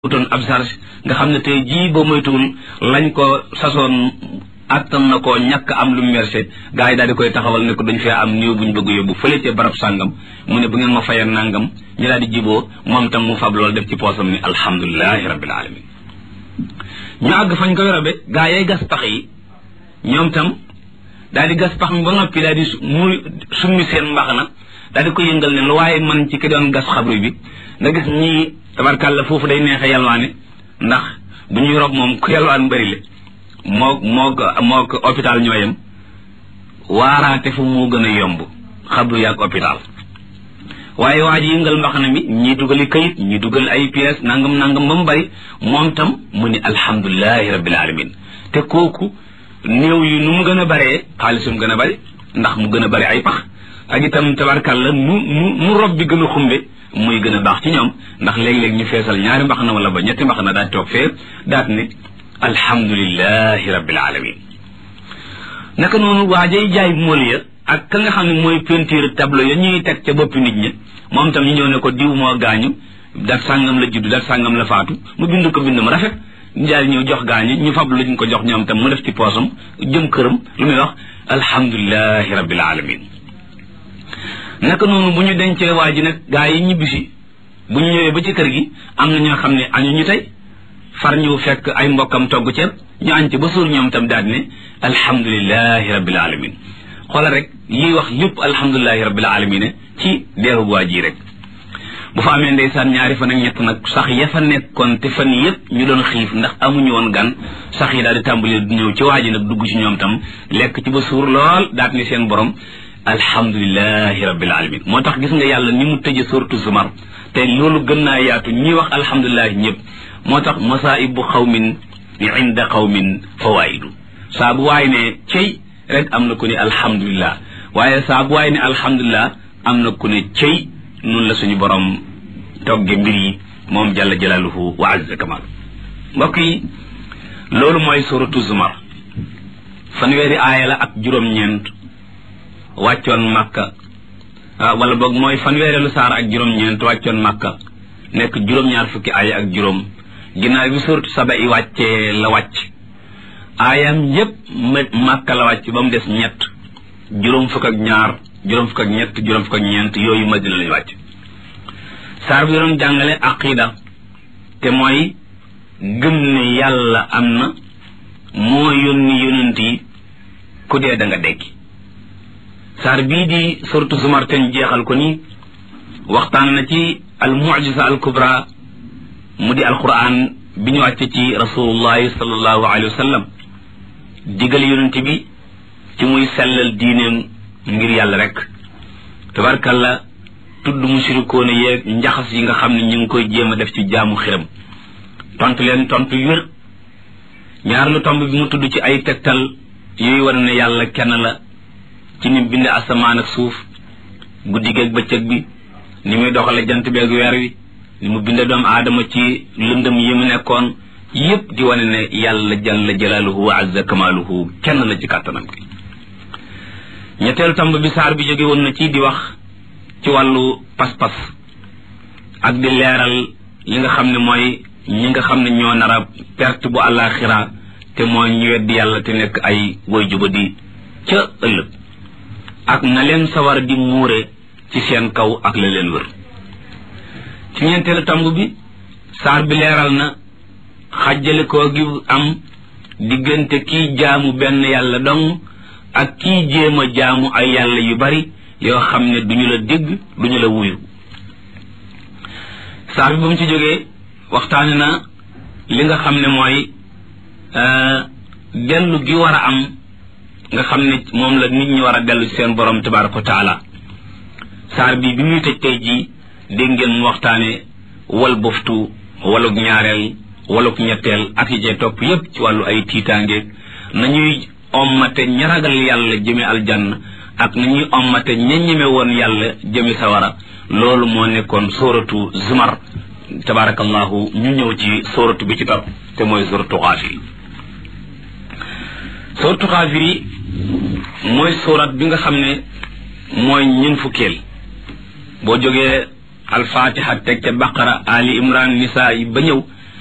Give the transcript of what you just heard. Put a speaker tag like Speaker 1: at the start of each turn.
Speaker 1: utoon ab charge nga xam ne tey jii ba moytuwul lañ ko sasoon attan na ko ñàkk am lu mu mercé gars yi daal di koy taxawal ne ko dañ fee am néew buñ bëgg yóbbu fële ca barab sàngam mu ne bu ngeen ma fayal nangam ñu daal di jiboo moom tam mu fab loolu def ci poosam ni alhamdulilahi rabbil alamin ñu àgg fañ koy robe gaa yay gas pax yi ñoom tam daal di gas pax mi ba noppi daal di muy summi seen mbax na daal di ko yëngal ne lu waaye man ci ki doon gas xabru bi nga gis ñii tabarkàlla foofu day neexe yalwaane ndax bu ñuy rob moom ku yalwaan bëri le moo moo moo ko hôpital ñooyam waaraate fu moo gën a yomb xabru yaag hôpital waaye waa ji yëngal mbaxana mi ñii dugali kayit ñii dugal ay pièces nangam nangam ba mu bari moom tam mu ni alhamdulilahi rabbil alamin te kooku néew yi nu mu gën a baree xaalisum gën a bari ndax mu gën a bari ay pax ak itam tabarkàlla nu nu nu rob bi gën a xumbe muy gën a baax ci ñoom ndax léeg-léeg ñu feesal ñaari mbax na wala ba ñetti mbax na daal toog fee daat ne alhamdulilahi rabbil alamin naka noonu waajay jaay mool ya ak ka nga xam ne mooy peinture tableau ya ñuy teg ca boppi nit ñi moom tam ñu ñëw ne ko diw moo gaañu dat sàngam la judd dat sàngam la faatu mu bind ko bind mu rafet njaay ñëw jox gaañu ñu fab luñ ko jox ñoom tam mu def ci poosam jëm këram lu muy wax alhamdulilahi rabbil alamin naka noonu bu ñu dencee waa ji nag gaa yi ñibbisi bu ñu ñëwee ba ci kër gi am na ñoo xam ne añu ñu tey far ñëw fekk ay mbokkam togg ceeb ñu añ ci ba suur ñoom tam daal ne alhamdulilahi rabbil alamin xoolal rek yiy wax lépp alhamdulilahi rabbil alamin ci deeru waa ji rek bu fa amee ndeysaan ñaari fan ak ñett nag sax ya fa nekkoon te fan yëpp ñu doon xiif ndax amuñu woon gan sax yi daal di tàmbali du ñëw ci waa ji nag dugg ci ñoom tam lekk ci ba suur lool daat ni seen borom alhamdulilahi rabbil alamin moo tax gis nga yàlla ni mu tëje suratu zumar te loolu gën naa yaatu ñi wax alhamdulilahi ñëpp moo tax masaibu xawmin inda xawmin fawaidu saa bu waay ne cey rek am na ku ne alhamdulilah waaye saa bu waay ne alhamdulilah am na ku ne cey noonu la suñu borom togge mbir yi moom jalla jalaaluhu wa azza kamal mbokk yi loolu mooy suratu zumar fanweeri aaya la ak juróom-ñeent wàccoon makka wala boog mooy fanweereelu saar ak juróom-ñeent wàccoon makka nekk juróom-ñaar fukki aaya ak juróom ginnaaw bi suratu saba i wàccee la wàcc aayam yépp makka la wàcc ba mu des ñett juróom fukk ak ñaar juróom fukk ak ñett juróom fukk ak ñeent yooyu madina lañu wàcc saar bi doon jàngale aqida te mooy gëm ne yàlla am na moo yónni yonent yi ku dee da nga dekki saar bii di suratu zumar ten jeexal ko nii waxtaan na ci al mucjisa al kubra mu di alquran bi ñu wàcce ci rasulullahi sallallahu alayhi wa sallam digal yonent bi ci muy sellal diineem ngir yàlla rek tabarkalla tudd mushrikoona yeeg njaxas yi nga xam ne ñu ngi koy jéem a def ci jaamu xiram tontu leen tontu wér ñaar lu tomb bi mu tudd ci ay tegtal yooyu war ne yàlla kenn la ci ni bind asamaan ak suuf guddi geeg bëccëg bi ni muy doxale jant beeg weer wi ni mu binde doomu aadama ci lëndëm yi mu nekkoon yépp di wane ne yàlla jalla jalaaluhu wa azza kamaaluhu kenn la ci kàttanam gi ñetteelu tomb bi saar bi jóge woon na ci di wax ci wàllu pas-pas ak di leeral li nga xam ne mooy ñi nga xam ne ñoo nar a perte bu àllaaxira te mooy ñu weddi yàlla te nekk ay woy juba di ca ëllëg ak na leen sawar di muure ci seen kaw ak la leen wër ci ñeenteelu tomb bi saar bi leeral na xajjale koo gi am diggante kii jaamu benn yàlla dong ak kii jéem a jaamu ay yàlla yu bari yoo xam ne duñu la dégg duñu la wuyu saar bi ba mu ci jógee waxtaane na li nga xam ne mooy dellu gi war a am nga xam ne moom la nit ñi war a dellu ci seen borom tabaraka wa taala saar bi bi muy tëj tey jii dégg ngeen mu waxtaane wal boftu walug ñaareel walug ñetteel ak yi cee topp yépp ci wàllu ay tiitaange nañuy ommate ña ragal yàlla jëme aljanna ak nañuy ommate ña ñeme woon yàlla jëme sawara loolu moo nekkoon sóoratu zumar tabarakallahu ñu ñëw ci sóoratu bi ci topp te mooy sóoratu xaafir sóoratu xaafir yi mooy sóorat bi nga xam ne mooy ñun fukkeel boo jógee alfatiha teg ca baqara ali imran nisaa yi ba ñëw